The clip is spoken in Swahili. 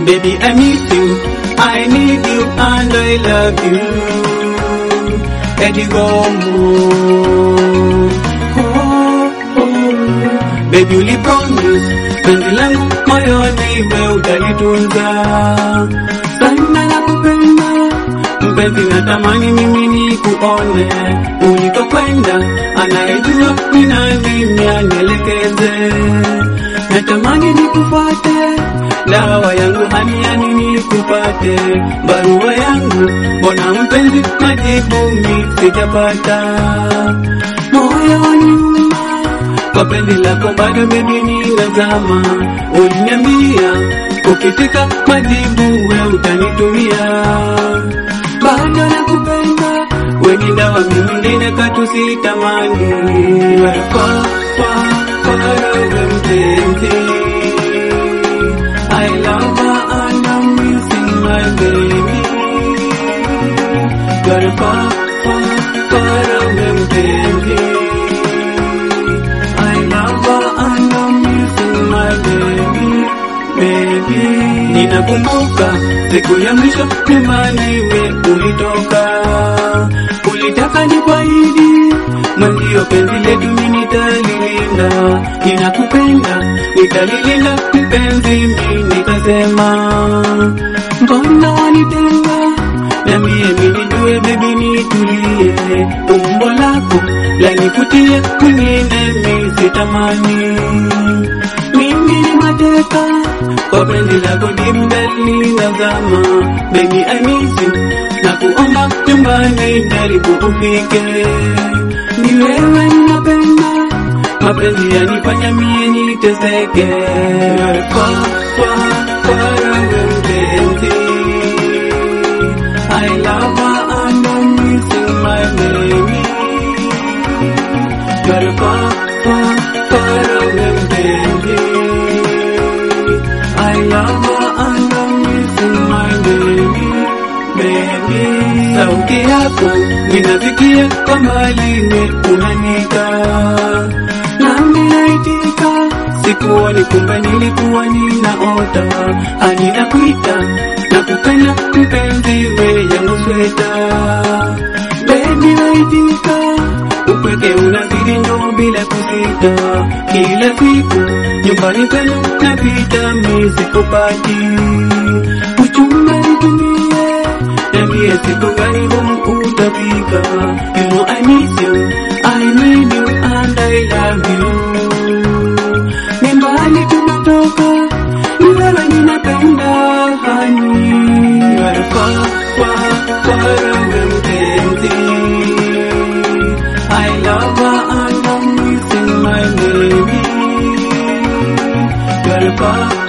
Baby, I miss you, I need you, and I love you. Eddie Gomo. Oh, oh. Baby, ulipromise penzi langu moyoni, we utalitunza sana na kupenda mpenzi, natamani mimi ni kuone ulikokwenda, anayejua ni nani, nielekeze. Natamani nikufuate, dawa yangu haniani nikupate, barua yangu mbona mpenzi, majibu mi sijapata, moyo waniuma kwa penzi lako bado mimi ninazama. Uliniambia ukifika majibu we utanitumia, bado nakupenda, we ni dawa, mimi mwingine katu sitamani. Wewe kwa kwa kwa wewe mpenzi I love her and I'm missing my baby. Gotta far, far, far away, mpenzi. I love her and I'm missing my baby, baby. Ninakumbuka siku ya mwisho nyumbani we ulitoka, ulitaka nikuahidi mwenzio penzi letu mimi nitalilinda, ninakupenda nitalilinda mpenzi, mimi nikasema mbona wanitenga na mie mimi nijue baby nitulie, umbo lako lanivutia mwingine mi sitamani, mimi ni mateka kwa penzi lako dimbali nazama, baby I miss you na kuomba nyumbani jaribu ufike, ni wewe ninapenda mapenzi yanifanya mie niteseke, kwa kwa kwa wewe mpenzi I love her and I'm missing my baby. Gotta far, far, far away, baby. I love her and I'm missing my baby, baby. Sauti yako ninafikia kwa mbali, we unanika nami naitika, sikuoni kumbe nilikuwa ninaota, hadi nakuita na kupenda mpenzi, we yangu sweta, baby waitika, upweke unazidi ndo bila kusita, kila siku nyumbani kwenu napita, mi sikupati uchumba nitumie, niambie siku gani home utafika, you know I miss you, I need you and I love you ni mbali tumetoka, ni wewe ninapenda hani, You're far, far, far away mpenzi. I love her and I'm missing my baby. You're far,